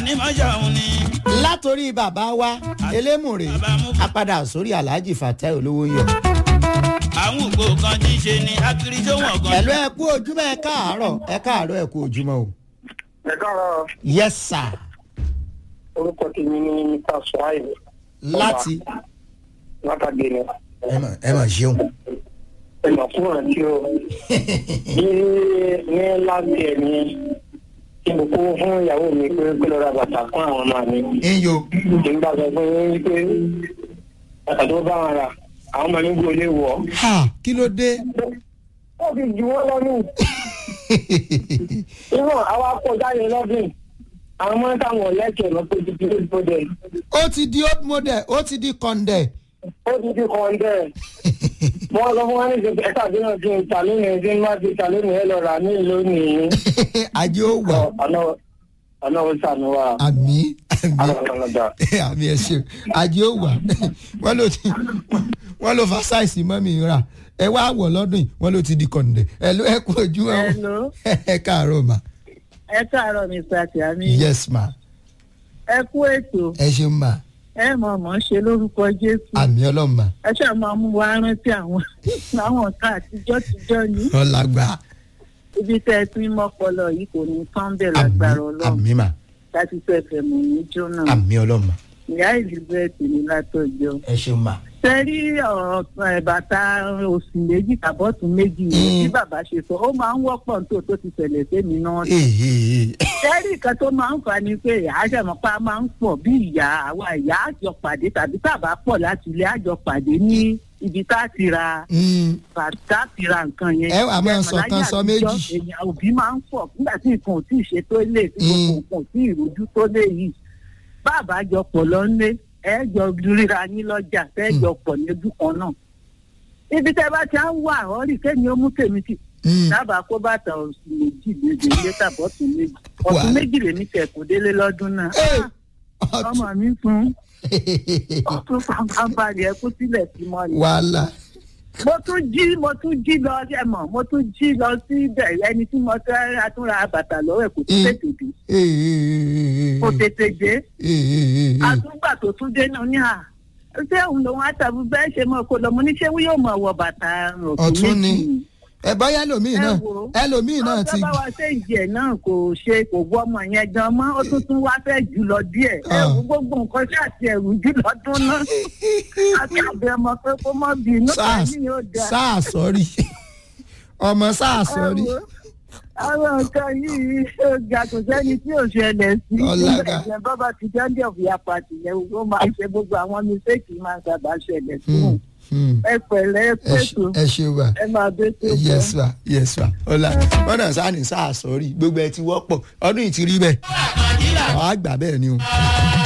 ní mọ́ṣáhùn ni. látòrí bàbá wa elémùrè apadà sórí alhaji fatai olówó yọ. àwọn ògbó kan tí ń ṣe ni akiri tó wọ̀n gan. pẹ̀lú ẹ kú ojúmọ́ ẹ káàárọ̀ ẹ káàárọ̀ ẹ kú ojúmọ́ o. ẹ káàárọ̀ yes sir orúkọ tèmi ní mr suhaib láti látàgbé ni ẹ mà ẹ mà ṣeun. ẹ mà fún àǹtí o ní ní láti ẹ ní kí n kó fún ìyàwó mi pé pé lọ ra bàtà fún àwọn ọmọ mi iyo kí n bá sọ fún yín pé bàtà tó bá wọn rà àwọn ọmọ mi gbọ́ lé wọ̀ ha kí ló dé. ó fi jù wọ́n lọ́nù inú àwa kọjá yẹn lọ́dún àwọn ọmọ táwọn lẹ́kẹ̀ẹ́ lọ pé títí ló gbọdọ̀ ó ti di old model ó ti di kọ̀ǹdẹ̀. ó ti di kọ̀ǹdẹ̀ wọ́n lọ fún wa ní ìṣẹ̀lẹ̀ ẹ̀ka àti náà ti ń ta lónìí ẹ̀jẹ̀ ń má ti ta lónìí ẹ̀ lọ rà ní lónìí. ajé ó wà ọ̀nà ọ̀nà ó sànù wa. àmì àmì alọ́kànlọ́dà. àmì ẹ ṣeun ajé ó wà wọ́n ló ti wọ́n ló fa sáìsì mọ́mì rà ẹ wá wọ̀ lọ́dún yìí wọ́n ló ti di kọ̀ǹdẹ̀ ẹ ló ẹ kú ojú ẹ Hello. ẹ káàárọ̀ mà ẹ káàárọ̀ mr tiami yes ma ẹ kú ètò ẹ ṣeun ma ẹ mọ̀ mọ̀ ṣe lórúkọ jésù àmì ọlọ́mà ẹ ṣáà máa mú wa rántí àwọn àwọn nǹkan àtijọ́ tijọ́ ní ọ̀làgbà ibi tẹ́ ẹ ti ń mọ́pọlọ yìí kò ní tán bẹ́ẹ̀ àmì lágbára ọlọ́run àmì mà láti fẹ́ fẹ́ mọ̀ ní jóná àmì ọlọ́mà ìyá elizabeth ní látọjọ́ ẹ ṣeun ma. sẹ́rí ọ̀rọ̀ ẹ̀ bàtà òsì méjì tàbọ̀tún méjì yìí Mm. bí bàbá ṣe sọ ó máa ń wọ́pọ̀ tó tó ti ṣẹlẹ̀ sẹ́mi náà ee sẹ́rí nǹkan tó máa ń fa ni pé àjẹmọ́pá máa ń pọ̀ bí ìyá àwa ìyá àjọ pàdé tàbí tàbá pọ̀ láti ilé àjọ pàdé ní ibi tá a ti ra bàtà ti ra nǹkan yẹn. Ẹ wá máa sọ kan sọ méjì. èèyàn òbí máa ń pọ̀ nígbà tí nǹkan ò tí ì ṣe tó lè tí gbogbo Mm. nǹkan ò tí ì rojú tó lè yìí. bàbá jọ pọ̀ lọ́nlé ẹ jọ ríra yín lọ́jà tẹ́ jọ pọ̀ ní ojú kan náà. ibi tẹ́ bá ti á ń wà ọ́ rí kéèyàn ó mú tèmi ti dábàá kó bàtà oṣù méjì lédè ilé tàbí ọ̀tún méjì ọ̀tún Wà. méjì lèmi tẹ̀ kó délé lọ́dún náà. ọmọ mi fún ọtún fanfanbalì ẹ kú sílẹ̀ sí mọ́ ni. wàhálà mo tún jí mo tún jí lọ ẹ mọ̀ mo tún jí lọ sí ibẹ̀ ẹni tí mo fẹ́ atúnra bàtà lọ́wọ́ ẹ̀ kò tún Mm. tètè dé kò tètè dé àtúgbà tó tún dé náà ní à ṣé òun lòun àtàbí bẹ́ẹ̀ ṣe mọ̀ kó lọ mo ní ṣé wọ́n yóò mọ̀ wọ bàtà Ọ̀tún ni. ẹ bọ́yá ẹlòmíì Ẹ náà wò ó. ẹlòmíì náà ti ọjọ́ bá wa ṣe ìjì ẹ̀ náà kò ṣe kò gbọ́ ọmọ yẹn gan mọ́ ó tún tún wá fẹ́ jù lọ díẹ̀ ẹ Ah. wo gbogbo nǹkan ṣe àti ẹ̀rù jù lọ́dún náà àti àbẹ̀ ọmọ pé kó mọ́ bínú sáà ẹ̀mí yóò dáa. sáà sọ́rí ọmọ sáà sọ́rí Ẹ wo, àwọn nǹkan yìí ó ga kò sẹ́ni tí ò ṣẹlẹ̀ sí Ọlága. ìgbà bábà ti jáde ọ̀fìyà pàtì yẹn ó máa ń ṣe gbogbo àwọn mistake máa ń sábà ṣẹlẹ̀ sí wọn. ẹ pẹ̀lẹ́ ẹ pẹ̀tù ẹ ṣe wà ẹ máa bẹ́ tó bọ́. yes wa yes wa ọlá wọn náà sáà ní sáà sọ́rí gbogbo ẹ ti wọ́pọ̀ ọdún yìí ti rí bẹ́ẹ̀ àwọn àgbà bẹ́ẹ̀ ni o